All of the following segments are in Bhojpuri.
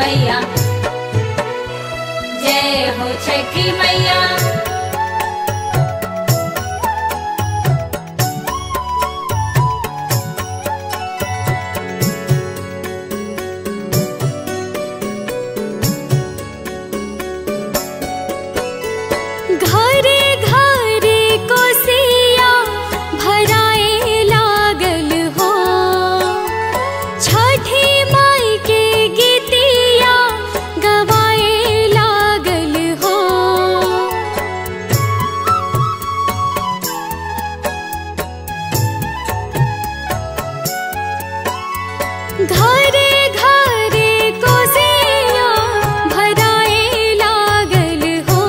मैया जय हो छठी मैया घरे घरे कोसिया भराए लागल हो छठी माई के गीतिया गवाए लागल हो घरे घरे कोसिया भराए लागल हो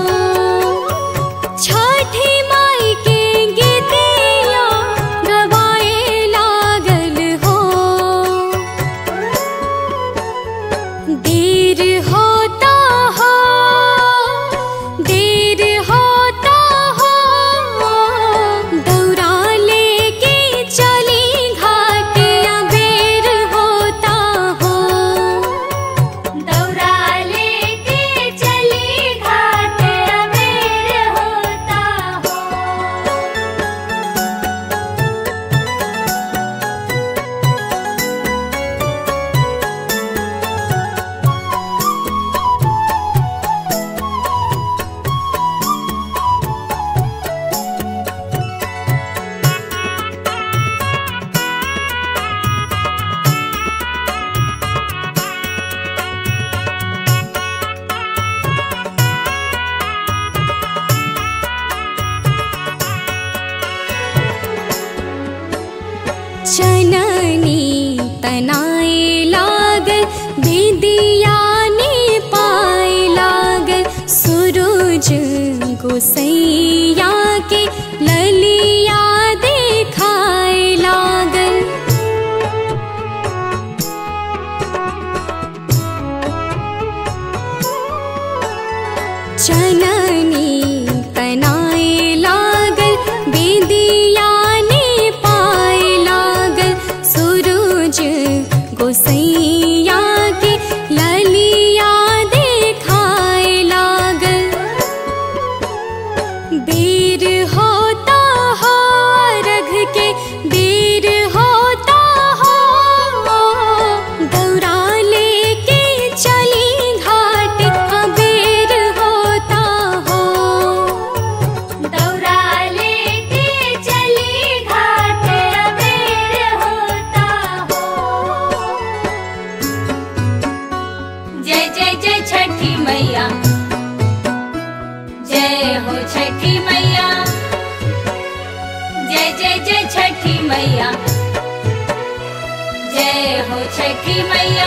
छठी माई के गीतिया गवाए लागल हो देर होता हो देर होता हो दौरा लेके चली घाट अबेर होता हो दौरा लेके चली घाट अबेर होता हो चननी तनाए लागल बेदिया ने पाए लागल सूरज गोसैया के ललिया देखाए लागल चननी तनाए लागल बेदिया ने पाए लागल सूरज गोसैया के ललिया देखाए लागल बेर होता हो रघ के बेर होता हो दौरा लेके चली घाट अबेर होता हो दौरा लेके चली घाट अबेर होता हो जय जय जय छठी मैया जय हो छठी मैया जय जय जय छठी मैया जय हो छठी मैया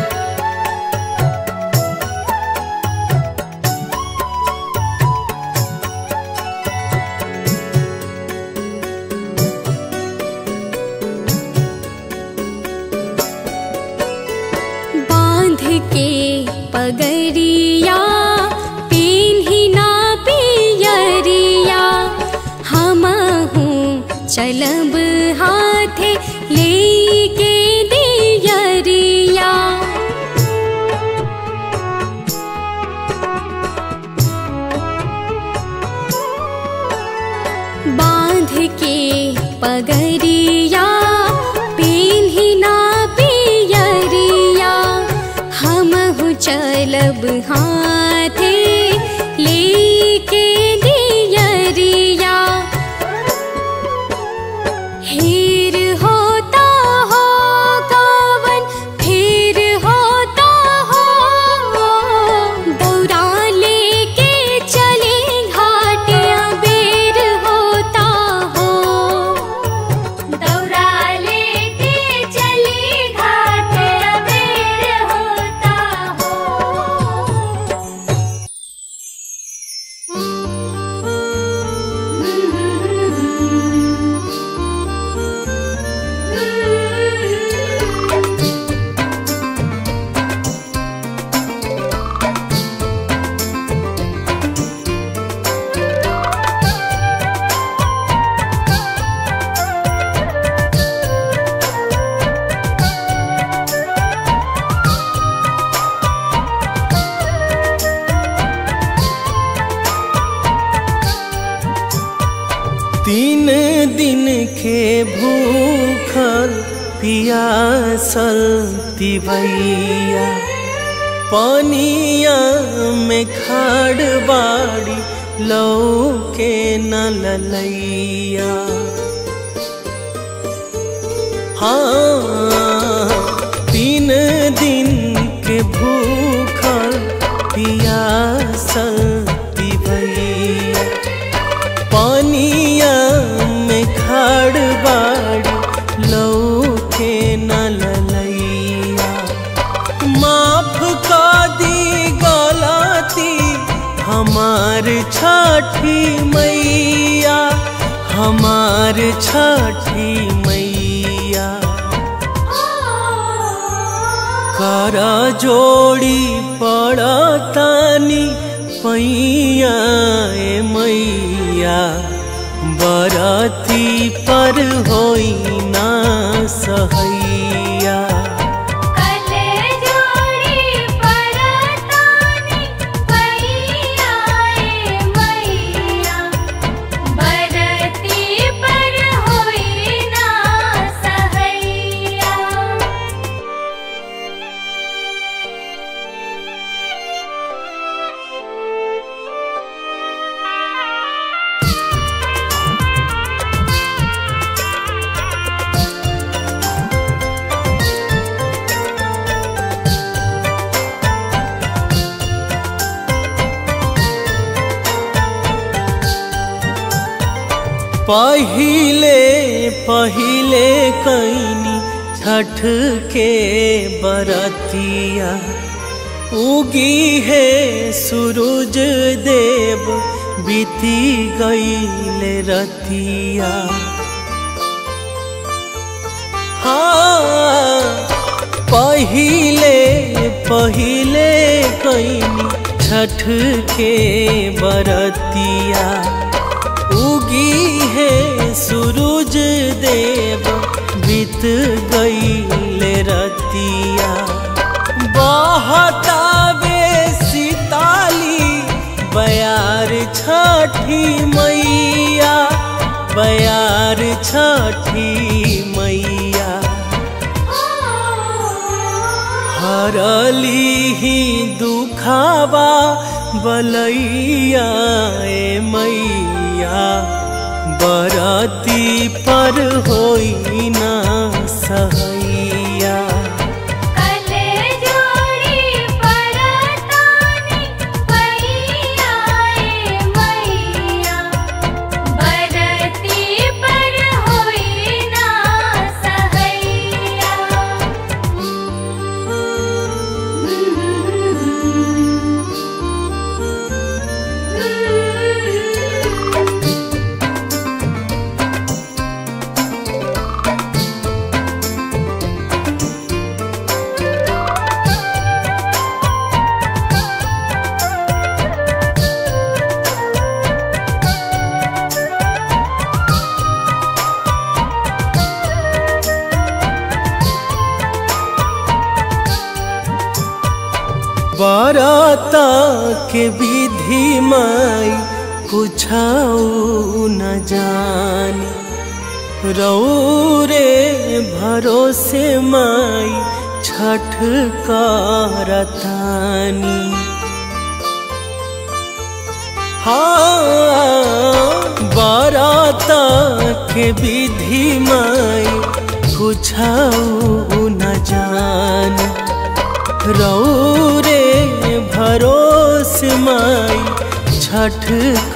बांध के पगरिया पेन्ही ना पियरिया हमहू चलब हाथे लेके दियरिया बांध के पगरिया पेन्ही ना पियरिया हमहु चलब हाथे लेके दियरिया हेर होता हो कावन फिर होता हो दौरा लेके चले घाट अबेर होता हो दौरा लेके चली घाट अबेर होता हो तीन दिन के भूखल पियासल तिवैया पानिया में खाड़ बाड़ी लौके न ललैया हाँ तीन दिन के भूखल पियासल तिवैया पानिया में खाड़ बाड़ी लौके न ललैया माफ का दी गलती हमार छठी मैया हमार छठी मैया कर जोड़ी पड़तानी पैया ए मैया बरती पर होई ना सहैया कले जोड़ी परतानी पैया ए मैया बरती पर होई ना सहैया पहिले पहिले कैनी छठ के बरतिया उगी है सूरज देव बीती गईल रतिया हाँ पहिले पहिले कैनी छठ के बरतिया उगी है सूरज देव बीत गईल रतिया बहतावे सीताली बयार छठी मैया बयार छठी मैया हरली ही दुखावा बलैया ए मैया बरती पर होई ना सहैया कले जोड़ी परतानी पैया ए मैया बरती पर होई ना सहैया बरता के विधि माई कुछाऊ न जानी रौरे भरोसे माई छठ करतानी हाँ बरता के विधि माई कुछाऊ न जानी रौरे भरोस माई छठ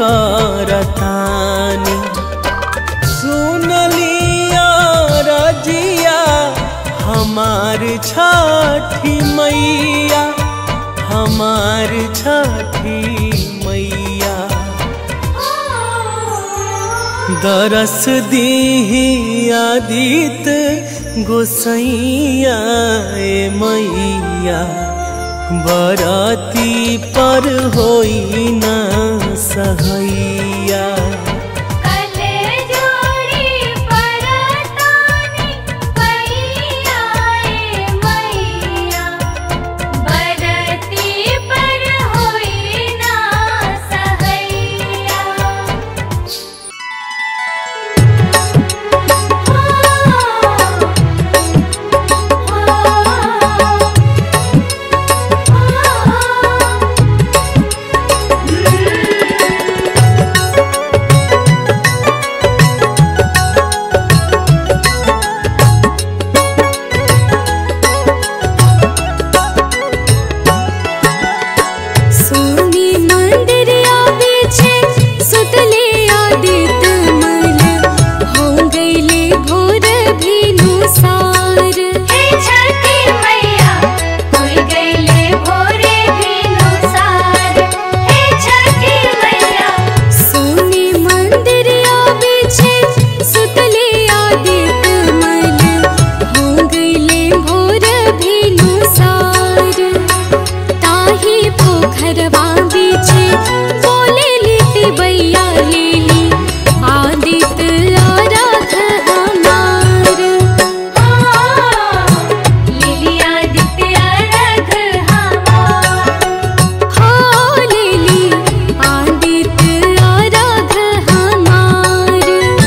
करतानी सुन लिया रजिया हमार छठी मैया हमार छठी मैया दरस दीही आदित गोसैया ए मैया बराती पर होई ना सहैया कले जोड़ी परतानी पैया ए मैया बरती पर होई ना सहैया पोखरवा बीचे बोले लीती बैया लेली आदित आराध हमार लिलिया दित्य रख हमार हो लेली आदित आराध हमार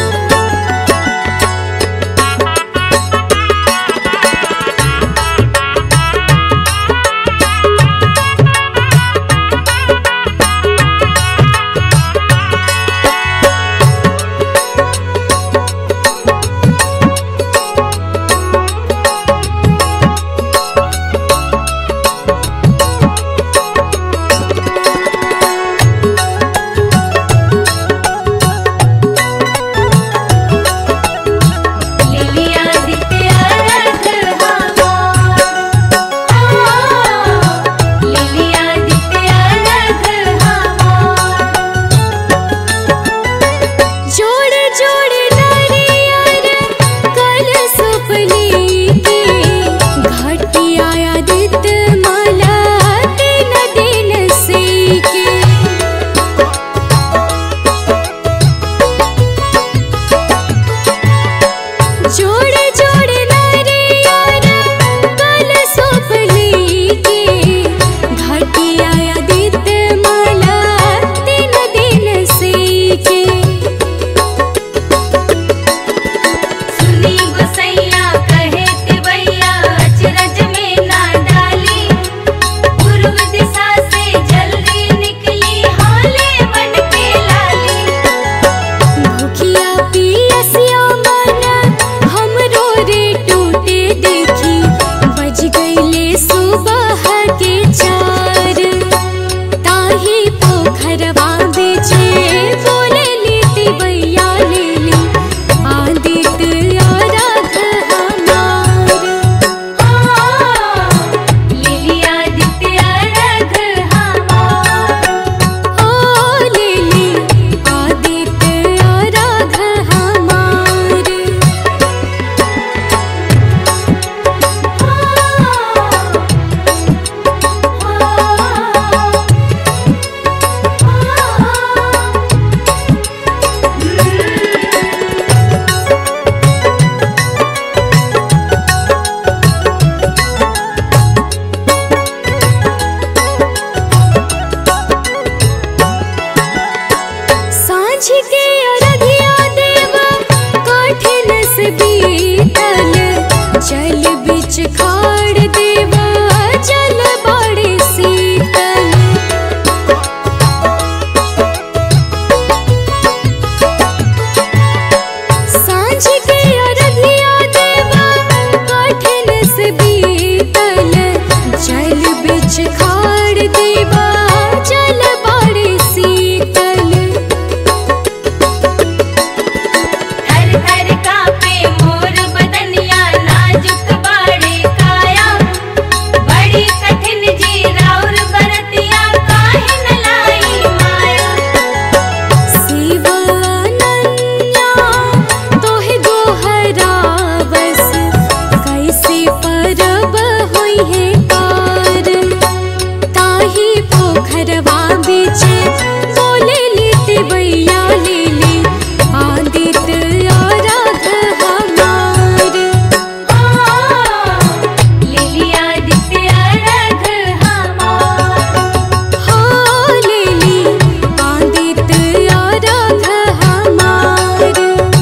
लिलिया दित्य रख हमार लिलिया दित्य रख हमार जोड़े जोड़े नारियर कल सुपली के घाटी आया दित माला दिन दिन से के जोड़े जोड़े नारियर कल सुपली के घाटी आया दित माला दिन दिन से के सुनी गुसैया कहे तिवैया अचरज में ना डाली पूर्व दिशा से जल्दी निकली हाले बन के लाली भूखिया पियसिया मन हमरो रे टूटे देखी बज गईले सुबह के चार ताही पोखरवा बेचे बोले लीती बैया लेली आदित आराध हमार लिलिया दित्य रख हमार ओ लेली आदित आराध हमार सांझ के अरधिया देवा कठिन से बीतल जल बिच खाड़ देवा जल बड़े शीतल सांझ के अरधिया देवा कठिन से बीतल जल बिच खाड़ देवा जल बड़े शीतल थर थर कापे मोर बदनिया नाजुक बाड़े काया बड़ी कठिन जी राउर बरतिया काहे न लाई माया शिवानन्या तोहे गोहरावस कैसे परब होई है पार ताही पोखरवा बीचे बोले लीते बैया लेले आदित आराध हमार लिलिया दित्य रख हमार हो लेली आदित आराध हमार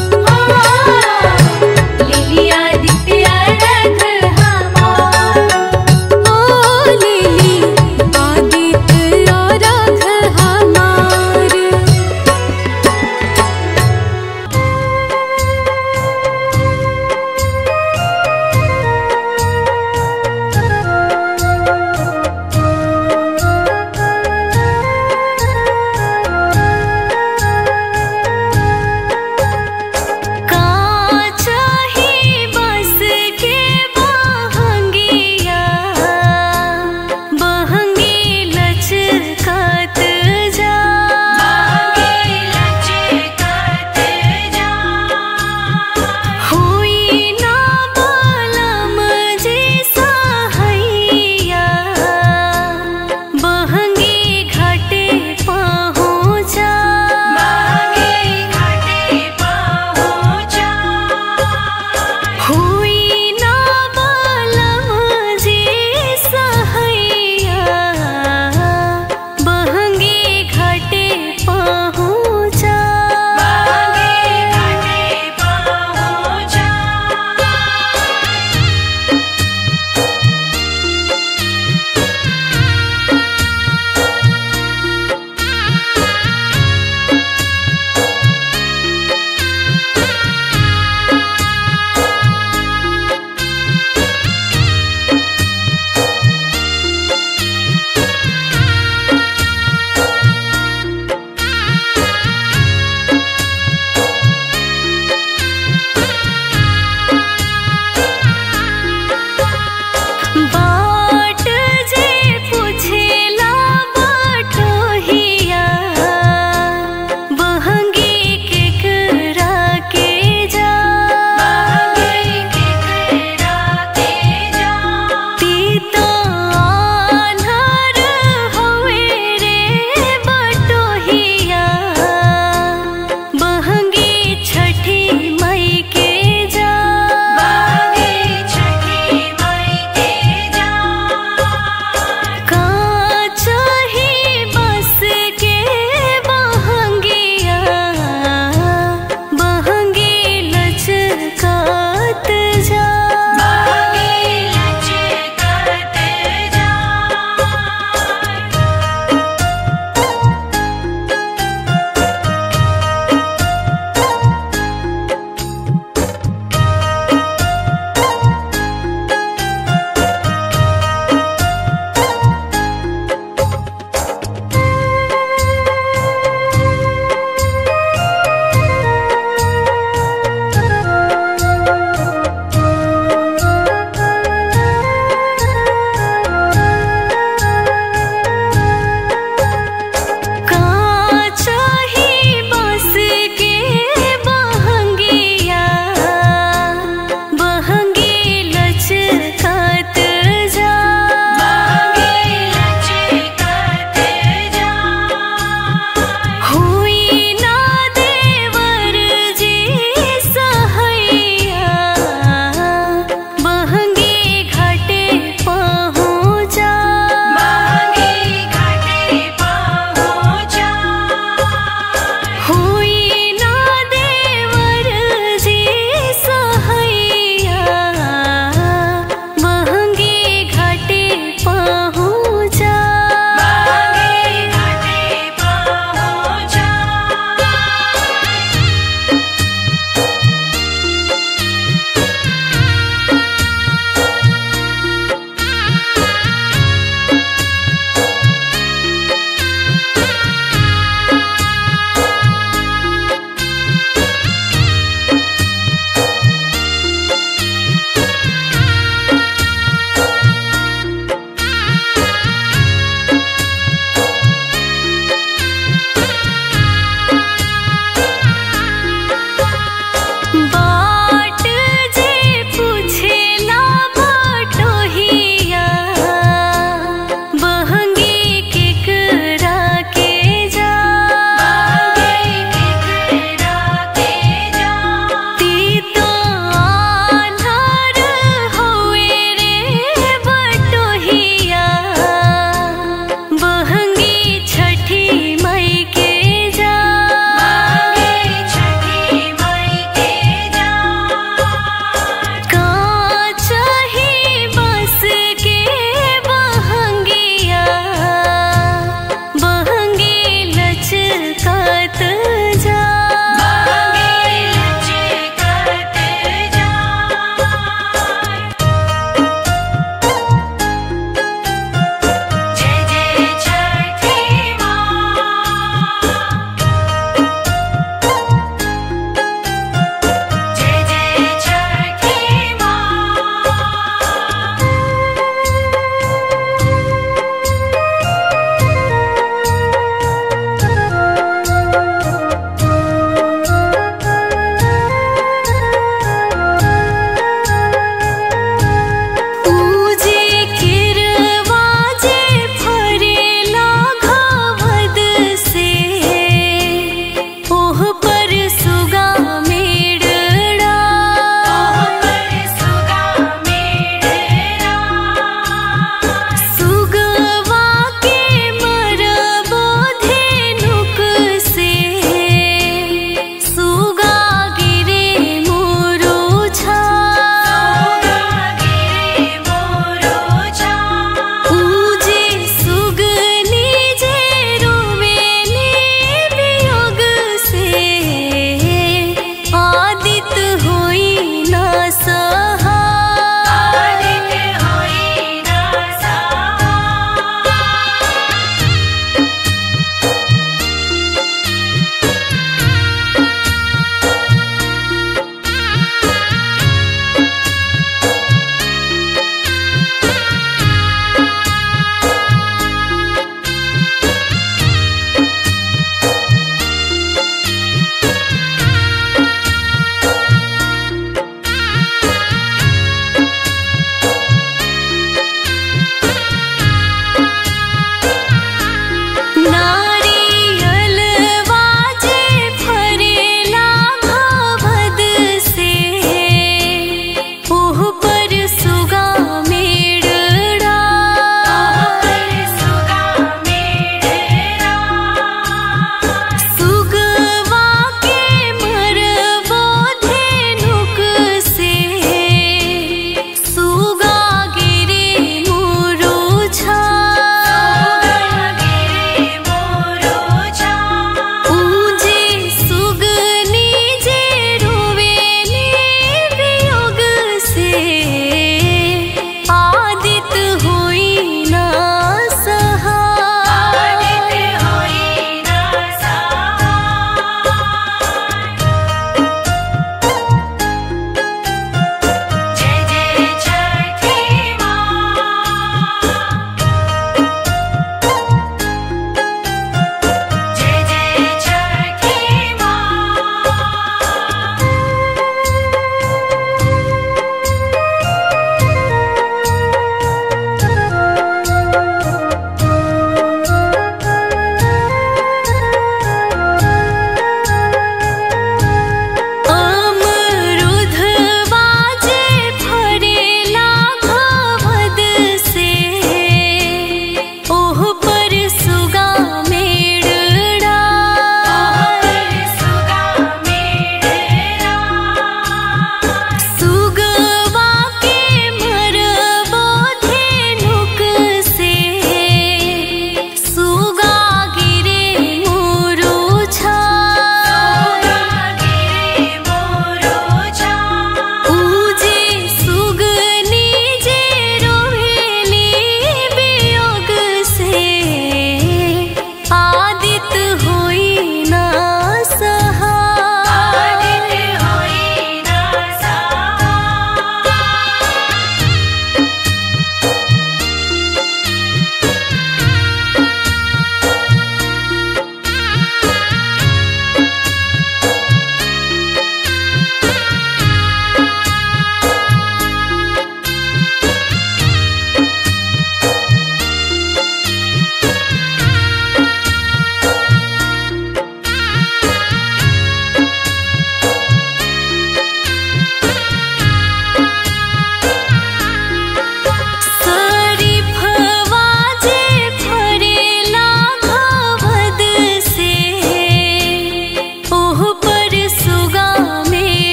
लिलिया दित्य रख हमार ओ लेली आदित आराध हमार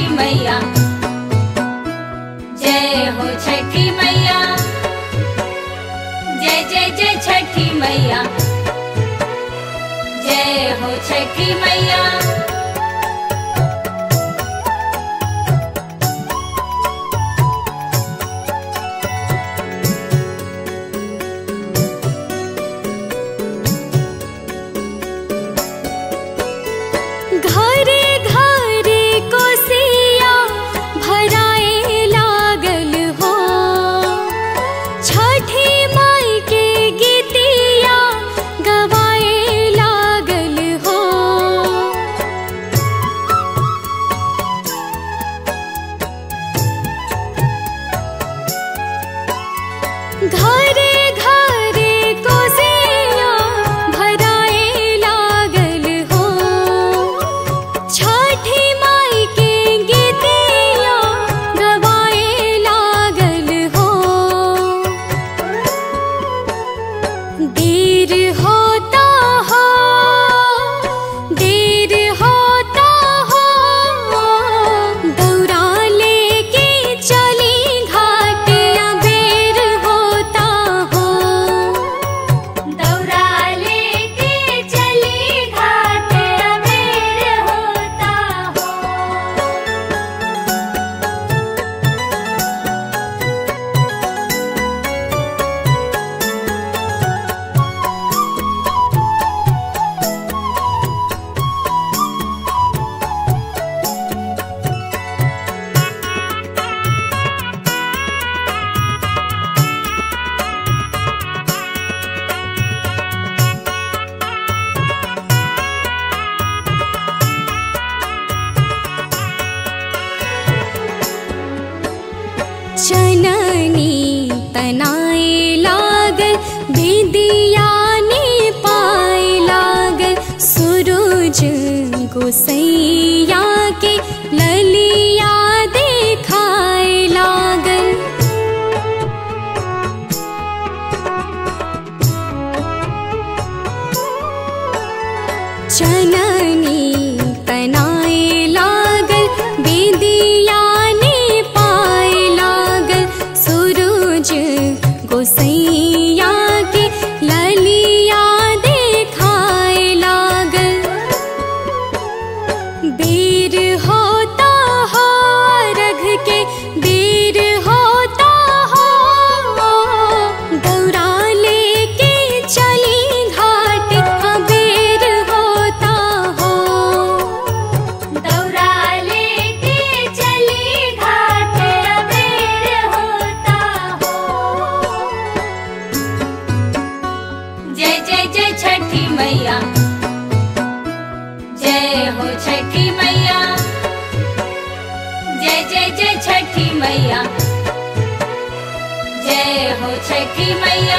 छठी मैया जय हो छठी मैया जय जय जय छठी मैया जय हो छठी मैया घरे घरे कोसिया भराए लागल हो छठी माई के गीतिया गवाए लागल हो घरे घरे कोसिया भराए लागल हो छठी माई के गीतिया गवाए लागल हो देर होता हो देर होता हो दौरा लेके चली घाटिया बेर होता हो दौरा लेके चली घाट अबेर होता हो चननी तनाए लागल बिदिया ने पाए लागल सूरज गोसैया के ललिया देखाए लागल चननी तनाए लागल बेदिया ने पाए लागल सूरज गोसैया के ललिया देखाए लागल बेर होता हो रघ के बेर होता हो दौरा लेके चली घाट अबेर होता हो दौरा लेके चली घाट अबेर होता हो जय जय जय छठी मैया जय हो छठी मैया जय जय जय छठी मैया जय हो छठी मैया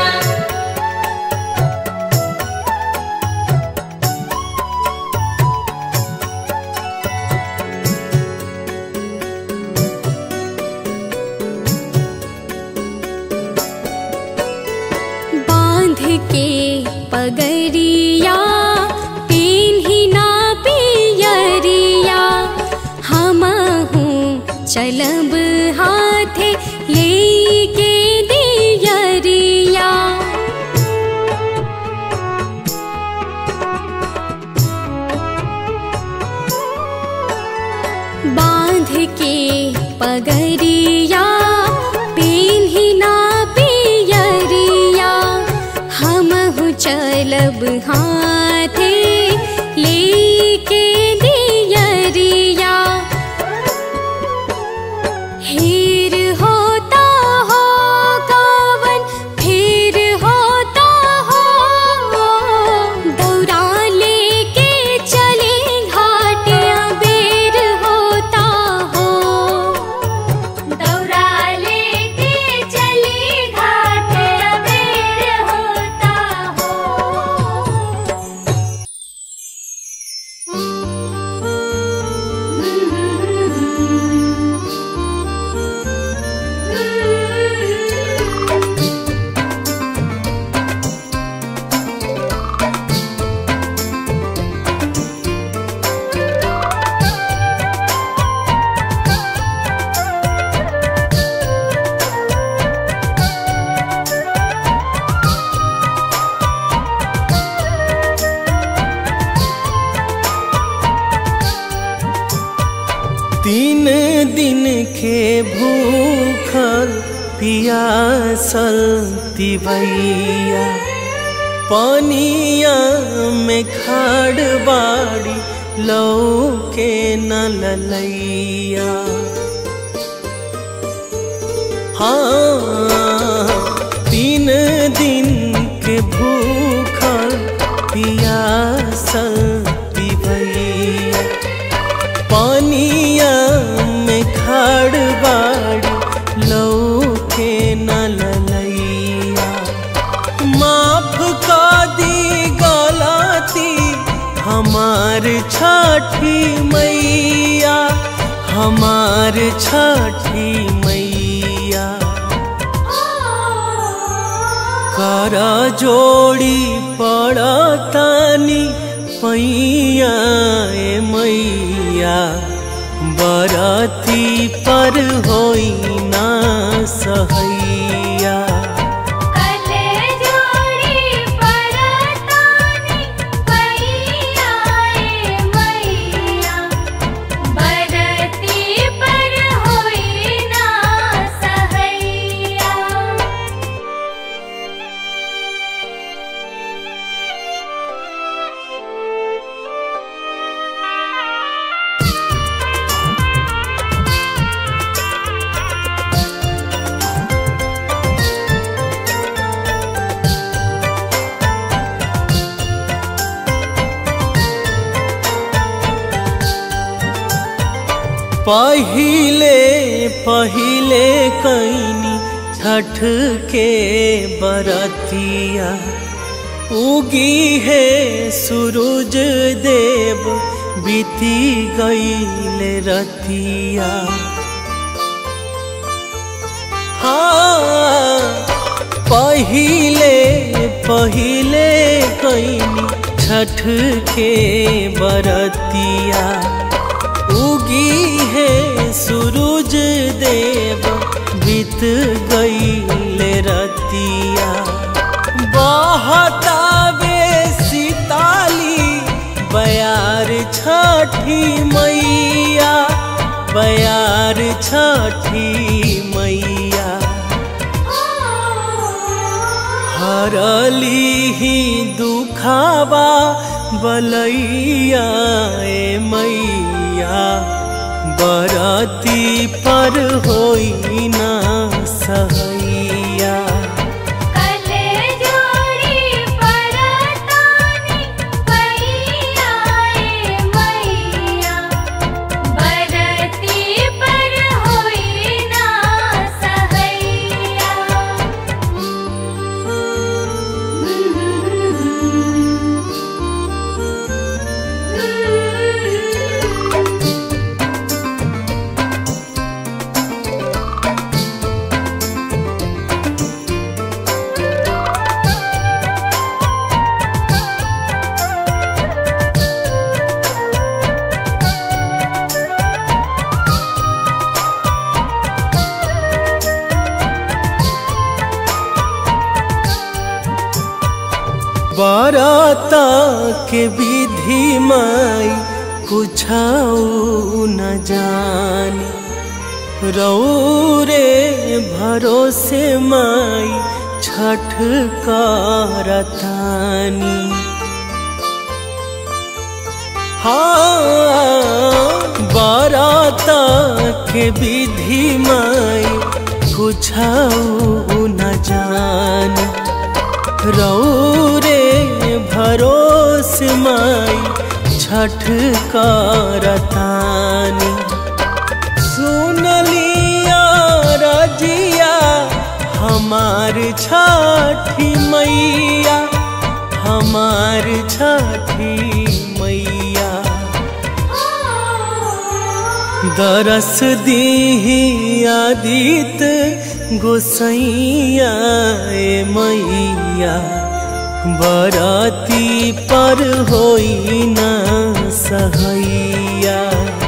बांध के पगरिया पेन्ही ना पियरिया हमहू चलब हाथे लेके दियरिया बांध के पगरिया पेन्ही ना पियरिया हमहु चलब हाथे लेके दियरिया हेर होता हो कावन फेर होता हो दौरा लेके चले घाट अबेर होता हो दौरा लेके चली घाट अबेर होता हो दिन के भूखल पियासल तिवैया पानिया में खाड़ बाड़ी लौके न ललैया हाँ तीन दिन के भूखल पियासल तिवैया पानिया में खाड़ बाड़ी लौके न ललैया माफ का दी गलती हमार छठी मैया हमार छठी मैया कर जोड़ी पड़तानी पैया ए मैया बरती पर होई ना सहैया कले जोड़ी परतानी पैया ए मैया बरती पर होई ना सहैया पहिले पहिले कैनी छठ के बरतिया उगी है सूरज देव बीती गईल रतिया हाँ पहिले पहिले कैनी छठ के बरतिया उगी है सूरज देव बीत गईल रतिया बहतावे सीताली बयार छठी मैया बयार छठी मैया हरली ही दुखावा बलैया ए मैया बरती पर होई ना सहैया कले जोड़ी परतानी पैया ए मैया बरती पर होई ना सहैया बरता के विधि माई कुछ न जानी रौरे भरोसे माई छठ करतानी हाँ बरता के विधि माई कुछ न जानी रौरे भरोस माई छठ करतानी सुन लिया रजिया हमार छठी मैया हमार छठी मैया दरस दीही आदित गोसैया ए मैया बराती पर होई ना सहैया